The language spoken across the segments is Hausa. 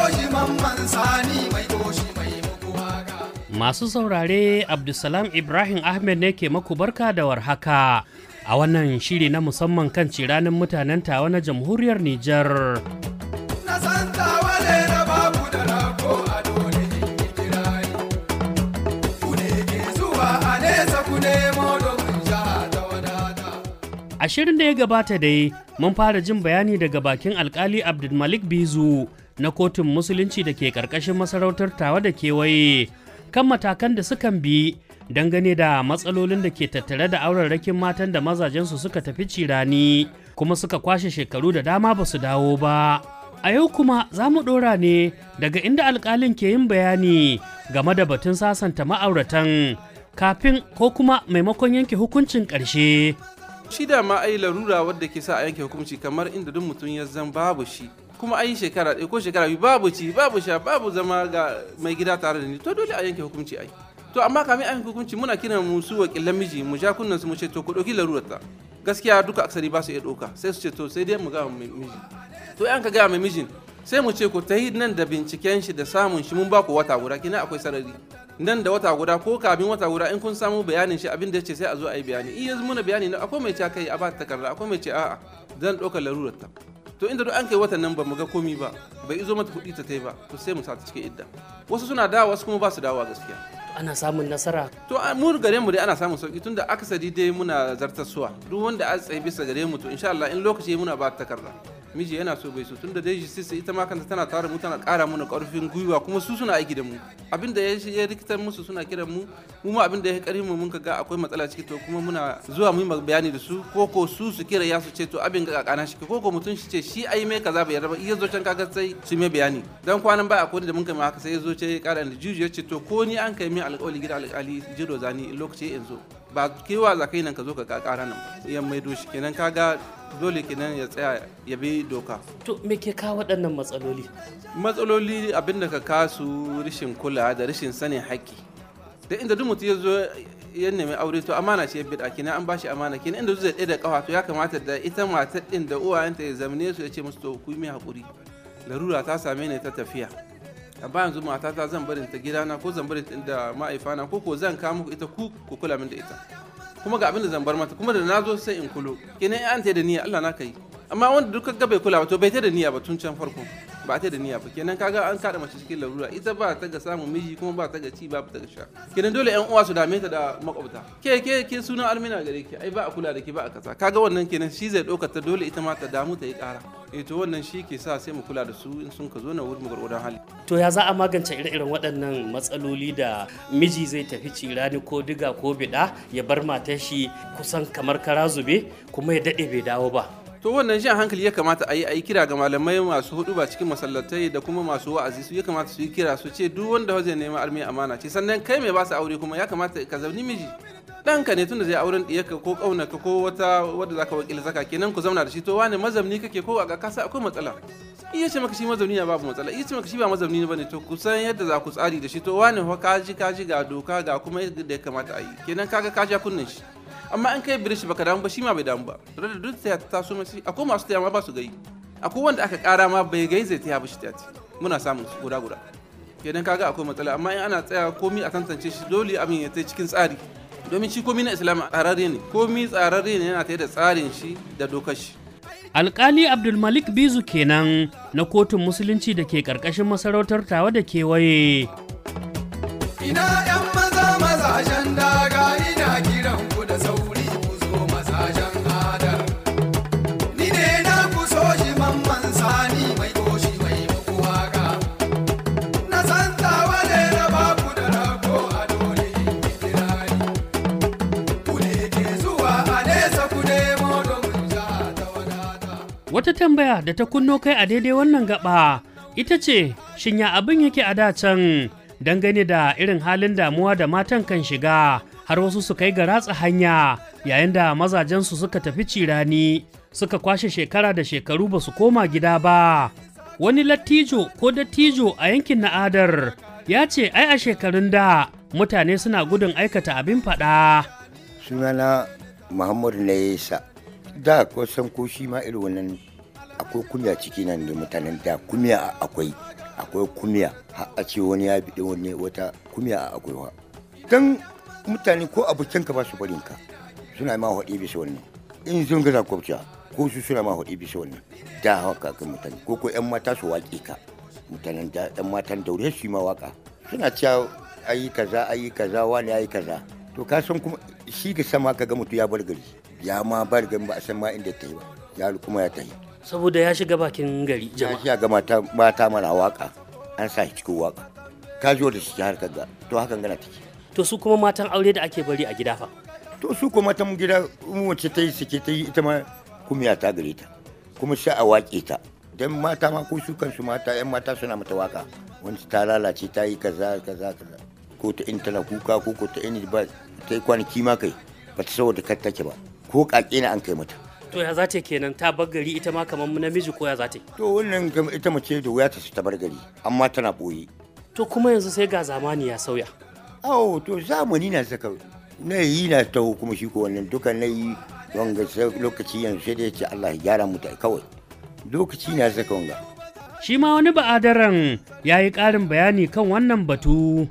shi mamman sani mai toshi mai muku waka. Masu saurare Abdulsalam Ibrahim Ahmed ne ke maku barka da warhaka a wannan shiri na musamman kan ciranin mutanen tawa na jamhuriyar Nijar. Na san tawale na babu da rako a dole in yi kirari. Ku ne ke zuwa a nesa ku nemo domin jiha ta wadata. A shirin da ya gabata dai mun fara jin bayani daga bakin alkali Abdulmalik Bizu na kotun musulunci da ke karkashin masarautar tawa da kewaye kan matakan da sukan bi dangane da matsalolin da ke tattare da aurarrakin matan da mazajensu suka tafi cirani kuma suka kwashe shekaru da dama ba su dawo ba. A yau kuma za mu ɗora ne daga inda alkalin ke yin bayani game da batun sasanta ma'auratan kafin ko kuma maimakon yanke hukuncin ƙarshe. shi da ma ai larura wadda ke sa a yanke hukunci kamar inda duk mutum ya zan babu shi kuma ai shekara ɗaya ko shekara biyu babu ci babu sha babu zama ga mai gida tare da ni to dole a yanke hukunci ai to amma kamin a yanke hukunci muna kiran mu su wakilan miji mu ja kunnan su mu ce to ku ɗauki larurar ta gaskiya duka aksari ba su iya ɗauka sai su ce to sai dai mu ga mai miji to yan ka ga mai mijin sai mu ce ku ta yi nan da binciken shi da samun shi mun ba ku wata guda kina akwai sarari nan da wata guda ko kafin wata guda in kun samu bayanin shi abin da yace sai a zo a yi bayani in yanzu muna bayani na akwai mai ce kai a ba ta takarda akwai mai ce a'a zan ɗaukar larurar ta to inda duk an kai watan nan ba mu ga komi ba bai izo mata kuɗi ta tai ba to sai mu sa ta cikin idda wasu suna dawa wasu kuma ba su dawa gaskiya Ana samun nasara to a- mu gare mu dai ana samun sauki tunda akasari dai muna zartassuwa duk wanda a tsaye bisa gare mu to insha Allah in lokaci yayi muna ba ta takarda miji yana so bai so tunda dai justice ita ma kanta tana tare mu tana ƙara mana ƙarfin gwiwa kuma su suna aiki da mu abinda ya ya rikitar musu suna kiran mu mu ma abinda ya ƙarfi mu mun ga akwai matsala ciki to kuma muna zuwa mu yi bayani da su ko ko su su kira ya su ce to abin ga kakana shi ko ko mutum shi ce shi ai mai kaza bai yarda ba iya zo can kaga sai su mai bayani dan kwanan ba akwai da mun kai ma haka sai ya zo ce ya ƙara da juju ya ce to ko ni an kai min alƙawari gida alƙali jiro zani lokaci yanzu ba kewa za ka yi nan ka zo ka ƙara nan ba yan maido shi kenan kaga dole kenan ya tsaya ya bi doka to me ke kawo waɗannan matsaloli? matsaloli abin da ka kasu rashin kula da rashin sanin haƙƙi da inda duk mutum ya zo ya nemi aure to amana ce ya bida kenan an bashi amana kenan inda zai ɗaya da ƙafa to ya kamata da ita matar ɗin da uwayenta ya zamane su ya ce musu to ku yi mai haƙuri larura ta same ni ta tafiya a bayan yanzu matata zan barin ta gidana ko zan barin ta inda ma'aifana ko ko zan kawo muku ita ku ku kula min da ita kuma ga abin da zan bar mata kuma da na zo sai in kulo kenan an ta da niyya Allah na kai amma wanda duka ga bai kula ba to bai ta da niyya ba tun can farko ba ta da niyya ba kenan kaga an kada mace cikin larura ita ba ta ga samun miji kuma ba ta ga ci ba ta ga sha kenan dole yan uwa su dame ta da makwabta ke ke ke sunan almina gare ki ai ba a kula da ki ba a kaza kaga wannan kenan shi zai ɗaukar ta dole ita ma ta damu ta yi ƙara eh to wannan shi ke sa sai mu kula da su in sun ka zo na wurin gwargwadon hali To ya za a magance ire-iren waɗannan matsaloli da miji zai tafi cirani ko diga ko biɗa ya bar matar shi kusan kamar kara zube kuma ya daɗe bai dawo ba. to wannan jan hankali ya kamata a yi a yi kira ga malamai masu hudu ba cikin masallatai da kuma masu wa'azi su ya kamata su yi kira su ce duk wanda zai nemi armi amana ce sannan kai mai ba su aure kuma ya kamata ka zauni miji ɗanka ne tunda zai auren ɗiyarka ko ƙaunaka ko wata wadda zaka wakil zaka kenan ku zauna da shi to wane mazamni kake ko a kasa akwai matsala iya ce maka shi mazamni na babu matsala iya ce maka shi ba mazamni ne bane to ku san yadda za ku tsari da shi to wane fa kaji kaji ga doka ga kuma yadda ya kamata a yi kenan kaga ka ja kunnen shi amma an kai birishi baka damu ba shi ma bai damu ba da duk ta taso masu akwai masu taya ma ba su gai akwai wanda aka kara ma bai gai zai taya ba shi tati muna samun su guda guda kenan kaga akwai matsala amma in ana tsaya komi a tantance shi dole abin ya tai cikin tsari domin shi komi na islam tsararre ne komi tsararre ne yana tare da tsarin shi da dokar shi Alƙali Abdulmalik Bizu kenan na kotun musulunci da ke ƙarƙashin masarautar tawa da kewaye. Ina ‘yan maza mazajen daga ina kiran ku da sauri ku zo mazajen adar. Ni ne na ku so shi mamman sani mai toshi mai muku waka. Na san tawale na baku da rago a dole in yi kirari. Ku ne ke zuwa a nesa ku nemo domin jiha ta wadata. Wata tambaya da ta kunno kai a daidai wannan gaba ita ce shin ya abin yake a da can dangane da irin halin damuwa da matan kan shiga har wasu su kai ga ratsa hanya yayin da mazajensu suka tafi cirani suka kwashe shekara da shekaru ba su koma gida ba. Wani lattijo ko dattijo a yankin na'adar ya ce ai a shekarun da mutane suna gudun aikata abin faɗa. sunana muhammadu na yesa da kusan ko shi ma irin wannan akwai kumya ciki nan da mutanen da kumya akwai akwai kumiya har a ce wani ya biɗe wani wata kumiya a akwai wa dan mutane ko abokanka ba su barin ka suna ma haɗe bisa wannan in sun gaza kwabciya ko su suna ma haɗe bisa wannan da haka kan mutane ko ko yan mata su waƙe ka mutanen da yan matan daure su yi ma waka suna cewa ayi kaza ayi kaza wani ayi kaza to ka san kuma shi ga sama ka ga mutum ya bar gari ya ma bar gari ba a san ma inda ta yi ba ya kuma ya ta yi saboda ya shiga bakin gari ya jama'a shi ga mata mata mana waka an sa shi cikin waka ka zo da shi har ka ga to hakan gana take to su kuma matan aure da ake bari a gida fa to su kuma ta gida in wace ta yi suke ta yi ita ma kumiya ta gare ta kuma sai a waƙe ta dan mata ma ko su kansu mata yan mata suna mata waka wani ta lalace ta yi kaza kaza kaza ko ta in tana kuka ko ko ta in ba ta yi kwanaki ma kai ba ta saboda kar take ba ko kake na an kai mata to ya za ta kenan ta bar gari ita ma kamar namiji ko ya za ta to wannan kam ita mace da wuya ta ta bar gari amma tana boye to kuma yanzu sai ga zamani ya sauya awo to zamani na saka na yi na taho kuma shi ko wannan duka na yi wanga sai lokaci yanzu sai dai ce Allah ya gyara mu ta kawai lokaci na saka wanga shi ma wani ba'adaran ya yi ƙarin bayani kan wannan batu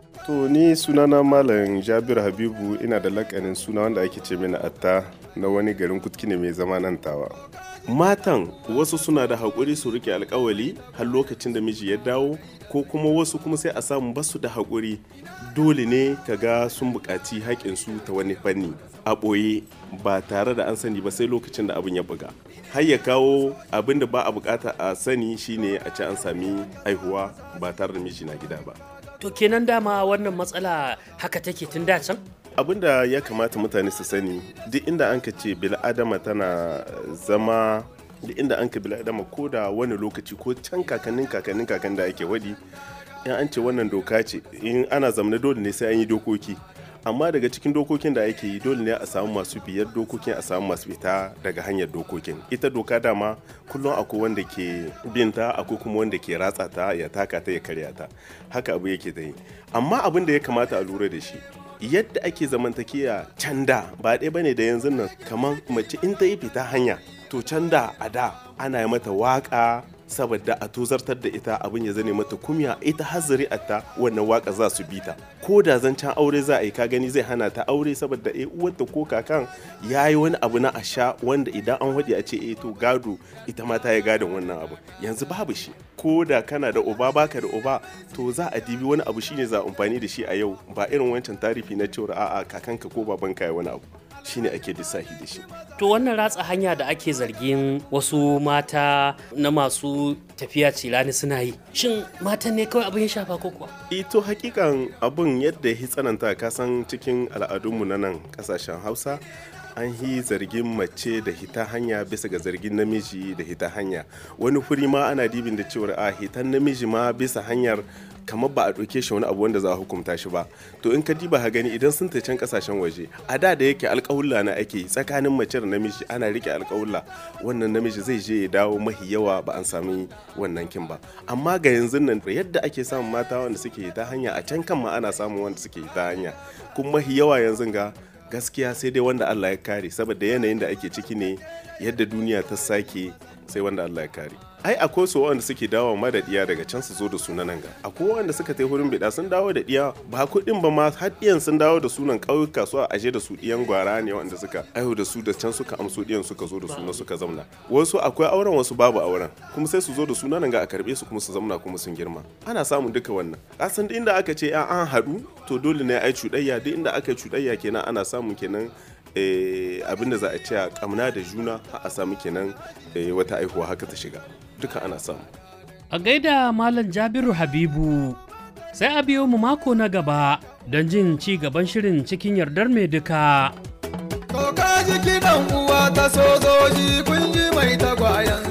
To ni sunana Malam Jabir Habibu ina da lakanin suna wanda ake ce mini atta na wani garin kutkine mai zama nan tawa. Matan wasu suna da haƙuri su rike alkawali har lokacin da miji ya dawo ko kuma wasu kuma sai a samu basu da haƙuri dole ne ka ga sun buƙaci haƙinsu ta wani fanni a ɓoye ba tare da an sani ba sai lokacin da abin ya buga. Har ya kawo abin da ba a buƙata a sani shine a ce an sami haihuwa ba tare da miji na gida ba. to kenan dama wannan matsala haka take tun da can abin da ya kamata mutane su sani duk inda an ka ce bil'adama tana zama duk inda an ka bil'adama ko da wani lokaci ko can kakannin kakannin kakan da ake wadi in an ce wannan doka ce in ana zamana dole ne sai an yi dokoki amma daga cikin dokokin da ake yi dole ne a samu masu biyar dokokin a samu masu fita daga hanyar dokokin ita doka dama kullum akwai wanda ke binta akwai kuma wanda ke ratsa ta ya taka ta ya karya ta haka abu yake ta yi amma abin da ya kamata a lura da shi yadda ake zamantakewa can da ba ɗaya bane da yanzu nan kamar mace in ta yi fita hanya to can da a da ana yi mata waka saboda a tozartar da ita abin ya zane mata kumya ita har zuri'arta wannan waka za su bita ko da zancen aure za a yi ka gani zai hana ta aure saboda eh uwarta ko kakan ya yi wani abu na asha wanda idan an waɗe a ce eh to gado ita ma ta yi gadon wannan abu yanzu babu shi ko da kana da uba baka da uba to za a dibi wani abu shine za a amfani da shi a yau ba irin wancan tarifi na cewa a'a kakanka ko babanka ya wani abu shine ake lissafi da shi to wannan ratsa hanya da ake zargin wasu mata na masu tafiya cirani suna yi shin matan ne kawai abin ya shafa ko kuwa ito hakikan abun yadda ya tsananta kasan cikin al'adunmu na nan kasashen hausa an yi zargin mace da hita hanya bisa ga zargin namiji da hita hanya wani furi ma ana dibin da cewar a hitan namiji ma bisa hanyar kamar ba a ɗauke shi wani abu wanda za a hukunta shi ba to in ka diba ha gani idan sun can kasashen waje a da da yake alƙawulla na ake tsakanin mace da namiji ana rike alƙawulla wannan namiji zai je ya dawo mahi yawa ba an sami wannan kin ba amma ga yanzu nan yadda ake samun mata wanda suke ta hanya a can kan ma ana samun wanda suke ta hanya kuma mahi yawa yanzu ga gaskiya sai dai wanda Allah ya kare saboda yanayin da ake ciki ne yadda duniya ta sake sai wanda Allah ya kare ai akwai su wanda suke dawo ma da diya daga can su zo da sunan nan ga akwai wanda suka tai hurin bida sun dawo da diya ba kuɗin ba ma har diyan sun dawo da sunan ƙauyuka su a aje da su diyan gwara ne wanda suka aihu da su da can suka amso diyan suka zo da suna suka zamna wasu akwai auren wasu babu auren kuma sai su zo da sunan nan ga a karbe su kuma su zamna kuma sun girma ana samun duka wannan kasan duk inda aka ce an haɗu to dole ne ai cuɗayya duk inda aka cuɗayya kenan ana samun kenan abinda za a ce a kamna da juna a samu kenan wata aihuwa haka ta shiga duka ana samu a gaida malam jabiru habibu sai a biyo mu mako na gaba don jin ci gaban shirin cikin yardar mai duka To ka ji kiɗan uwa ta sojoji kun ji mai tagwayen